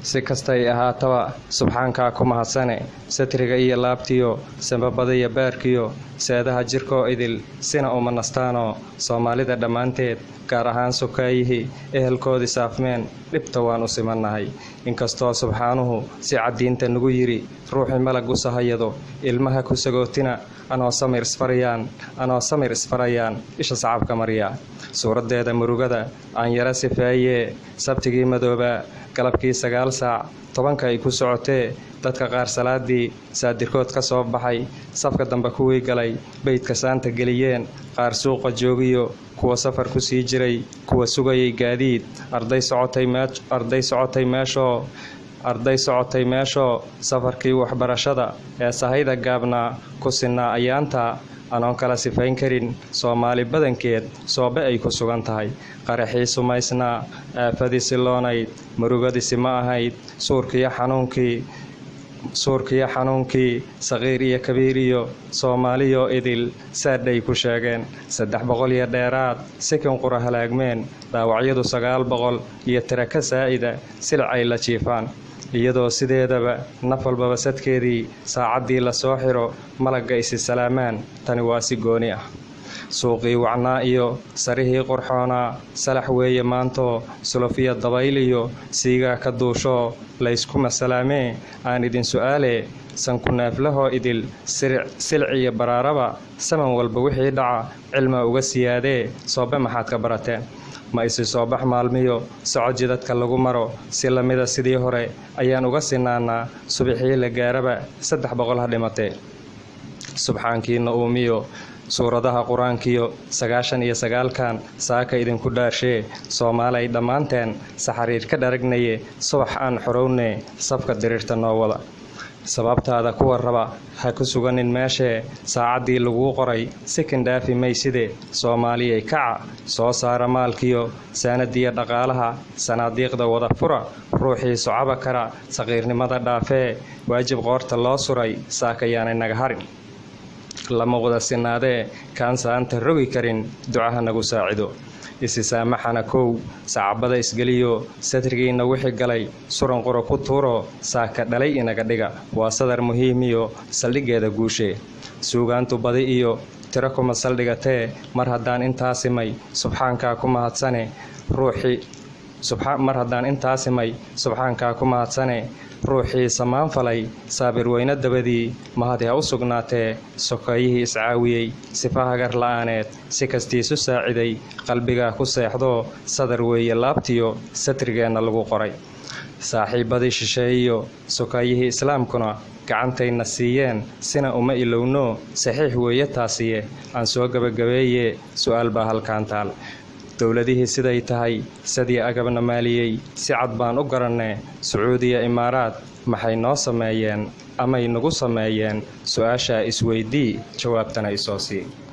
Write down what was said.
si kastay ahaataba subxaankaa ku mahadsane satriga iyo laabtiyo sambabadaiyo baarkiyo seedaha jirkoo idil sina uma nastaanoo soomaalida dhammaanteed gaar ahaan sukaayihii ehelkoodii saafmeen dhibta waan u simannahay inkastoo subxaanuhu si caddiinta nagu yidhi ruuxii malag u sahayado ilmaha ku sagootina anoo samir isfarayaan anoo samir isfarayaan isha sacabka marya suuraddeeda murugada aan yara sifeeyee sabtigii madoobaa galabkii sagaal saac tobanka ay ku socotee dadka qaar salaadii saadirkood ka soo baxay safka dambe kuwii galay beydka saanta geliyeen qaar suuqa joogiyo kuwa safar ku sii jiray kuwa sugayay gaadiid arday socotay meeshoo arday socotay meeshoo safarkii waxbarashada ee sahayda gaabnaa ku sinnaa ayaanta anoon kala sifayn karin soomaali badankeed soobe ay ku sugan tahay qaraxii sumaysnaa aafadii siloonayd murugadisi ma ahayd suurkiyo xanuunkii suurkiyo xanuunkii saqiir iyo kabiir iyo soomaaliyoo idil saadhay ku sheegeen saddex boqol iyo dheeraad sikin qura halaagmeen dhaawacyadu sagaal boqol iyo tiraka saa'ida silcay la jiifaan iyadoo sideedaba naf walbaba sadkeedii saacaddii lasoo xiro malagga isi salaamaan tani waa si gooni ah suuqii wacnaa iyo sarihii qurxoonaa salax weeye maantoo sulufiya dabayl iyo siigaa ka duushoo layskuma salaamee aan idin su'aalee sanku neeflahoo idil silciyo baraaraba saman walba wixii dhaca cilma uga siyaadee soobe maxaad ka barateen ma isi soo bax maalmiyo socoji dadka lagu maro si lamida sidii hore ayaan uga sinaanaa subixii la gaaraba saddex boqol ha dhimatee subxaankiina uumiyo suuradaha qur-aankiyo sagaashan iyo sagaalkan saaka idinku dhaarshee soomaalay dhammaanteen saxariir ka dharagnaye subax aan xorowne safka diriirta noo wada sababtaada kuwa raba ha ku suganin meeshee saacaddii laguu qoray sikin dhaafi mayside soomaaliyay kaca soo saara maalkiyo saanadiya dhaqaalaha sanaadiiqda wada fura ruuxii socaba kara saqiirnimada dhaafee waajib qoorta loo suray saakayaanay naga harin lama wada sinaadee kaan saanta rogi karin ducaha nagu saacido isi saamaxana kow sacabada isgeliyo satrigiina wixii galay suran quro ku tuuro saaka dhalay inaga dhiga waa sadar muhiimiyo saldhiggeeda guushee suugaantu badi iyo tiro kuma saldhigatee mar haddaan intaasimay subxaankaa ku mahadsane ruuxii mar haddaan intaasimay subxaankaa ku mahadsane ruuxii samaan falay saabir weyne dabadii mahadi ha u sugnaatee sokeeyihii iscaawiyey sifa hagar la'aaneed si kastiisu saaciday qalbigaa ku seexdoo sadar weeye laabtiyo satrigeenna lagu qoray saaxiibbadii shisheeyiyo sokeeyihii islaamkuna gacantayna siiyeen sina uma ilowno saxiix weeye taasiye aan soo gebagabeeye su'aal baa halkaan taal dowladihii siday tahay sadii agabna maaliyey si cad baan u garannee sacuudiya imaaraad maxay noo sameeyeen amay nagu sameeyeen su-aashaa isweydii jawaabtana isoo sii